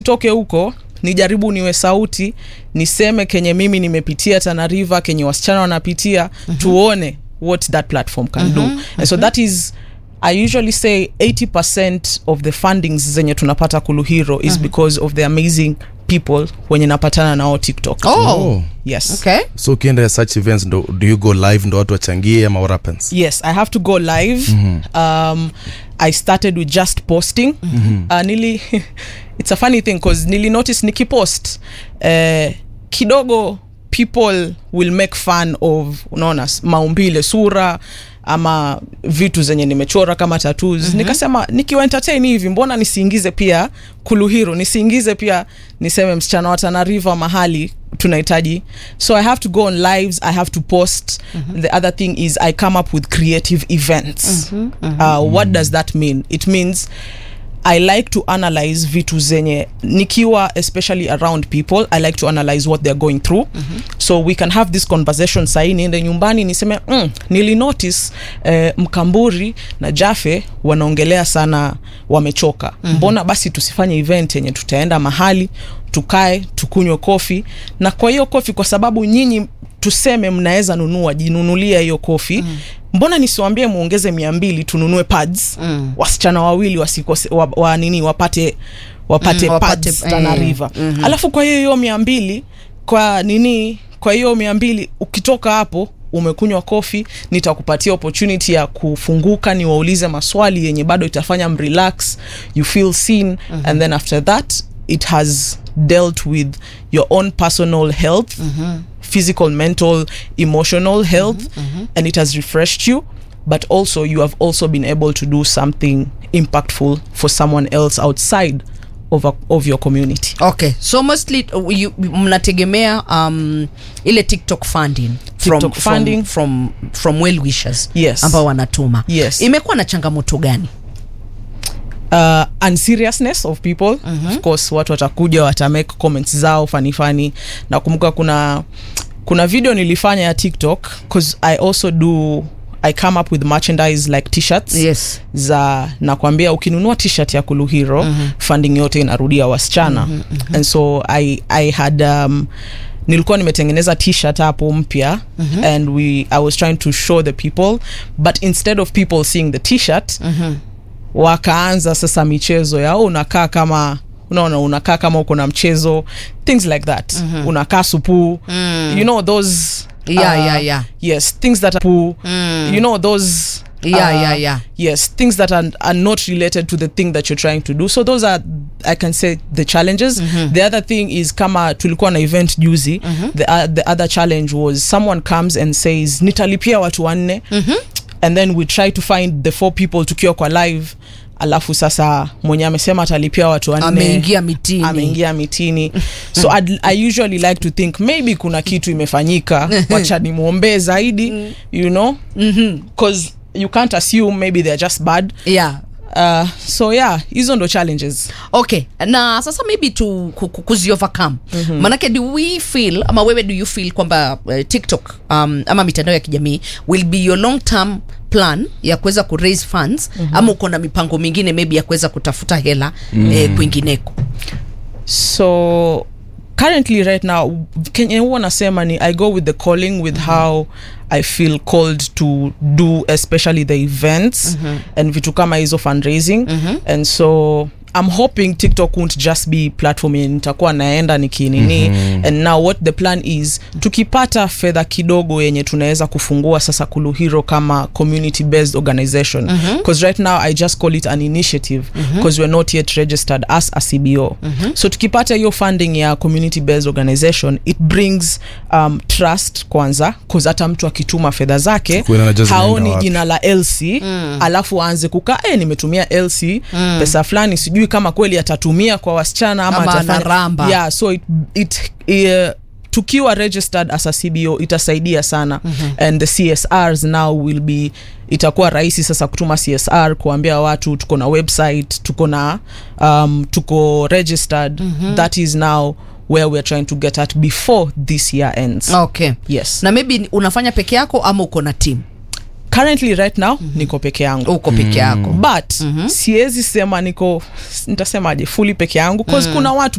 toke huko nijaribu niwe sauti niseme kenye mimi nimepitia Tana River kenye wasichana wanapitia mm-hmm. tuone what that platform can mm-hmm. do and so that is I usually say 80% of the fundings zenye tunapata Kuluhiro is because of the amazing people wenye napatana nao TikTok. Oh. Yes. Okay. so ukienda such events ndo, do you go live ndo watu wachangie ama what happens Yes, I have to go live. Um, I started with just posting. Uh, nili it's a funny thing because nili notice nikipost uh, kidogo people will make fun of unaona s- maumbile sura ama vitu zenye nimechora kama tattoos mm-hmm. nikasema nikiwa entertain hivi mbona nisiingize pia kuluhiro nisiingize pia niseme msichana wa Tana River mahali tunahitaji so i have to go on lives i have to post mm-hmm. the other thing is i come up with creative events mm-hmm. Mm-hmm. Uh, what does that mean it means i like to analyze vitu zenye nikiwa especially around people i like to analyze what they're going through mm-hmm. so we can have this conversation sahii niende nyumbani niseme mm, nili notice eh, mkamburi na jafe wanaongelea sana wamechoka mm-hmm. mbona basi tusifanye event yenye tutaenda mahali tukae tukunywe kofi na kwa hiyo kofi kwa sababu nyinyi tuseme mnaweza nunua jinunulia hiyo kofi mm. mbona nisiwambie muongeze mia mbili tununue pads mm. wasichana wawili wasikose wa, wa nini wapate wapate, Mm, mm, wapate, pads Tana eh, River mm-hmm. alafu kwa hiyo hiyo mia mbili kwa nini kwa hiyo mia mbili ukitoka hapo umekunywa kofi nitakupatia opportunity ya kufunguka niwaulize maswali yenye bado itafanya mrelax you feel seen mm-hmm. and then after that it has dealt with your own personal health mm-hmm. physical mental emotional health mm-hmm. and it has refreshed you but also you have also been able to do something impactful for someone else outside of, a, of your community okay so mostly uh, you, mnategemea um, ile tiktok funding from, TikTok funding. from, from, from well wishers Yes. ambao wanatuma Yes. imekuwa na changamoto gani uh, unseriousness of people mm-hmm. of course watu watakuja watamake comments zao fanifani nakumbuka kuna kuna video nilifanya ya tiktok bcause i also do i come up with merchandise like t-shirts yes za nakwambia ukinunua t-shirt ya kuluhiro mm-hmm. funding yote inarudia wasichana mm-hmm, mm-hmm. and so i, I had um, nilikuwa nimetengeneza t-shirt hapo mpya mm-hmm. and we i was trying to show the people but instead of people seeing the t-shirt mm-hmm. wakaanza sasa michezo ya "Oh, unakaa kama unaona unakaa kama uko na mchezo things like that mm-hmm. unakaa supu mm. you know those Yeah, yeah, yeah. yes things that are poo, you know those Yeah, yeah, yeah. yes things that are, are not related to the thing that you're trying to do so those are i can say the challenges the other thing is kama tulikuwa na event juzi the, uh, the other challenge was someone comes and says nitalipia watu wanne and then we try to find the four people tukiwa kwa live alafu sasa mwenye amesema atalipia watu wanne ameingia mitini ameingia mitini so I'd, i usually like to think maybe kuna kitu imefanyika wacha nimwombee zaidi you know because you can't assume maybe they're just bad yeah uh, so yeah hizo ndo challenges okay na sasa maybe to ku- ku- kuzi overcome mm-hmm. manake do we feel ama wewe do you feel kwamba uh, tiktok um, ama mitandao ya kijamii will be your long term plan ya kuweza ku raise funds mm-hmm. ama uko na mipango mingine maybe ya kuweza kutafuta hela mm. eh, kwingineko so currently right now kenye huwa nasema ni i go with the calling with how i feel called to do especially the events and vitu kama hizo fundraising and so i'm hoping tiktok won't just be platform yenye nitakuwa naenda nikinini and now what the plan is tukipata fedha kidogo yenye tunaweza kufungua sasa kuluhiro kama community based organization because right now i just call it an initiative because we're not yet registered as a cbo so tukipata hiyo funding ya community based organization it brings um, trust kwanza bcause hata mtu akituma fedha zake Kuwa anajua zinaenda haoni wapi. jina la lc mm. alafu aanze kukaa e, nimetumia lc mm. pesa fulani sijui kama kweli atatumia kwa wasichana ama, Ama atafanya- anaramba. yeah, so it, it, uh, tukiwa registered as a cbo itasaidia sana mm-hmm. and the csrs now will be itakuwa rahisi sasa kutuma csr kuambia watu tuko na website tuko na um, tuko registered mm-hmm. that is now where we're trying to get at before this year ends okay yes na maybe unafanya peke yako ama uko na team currently right now niko peke yangu uko peke yako but siwezi sema niko nitasemaje fully peke yangu cause kuna watu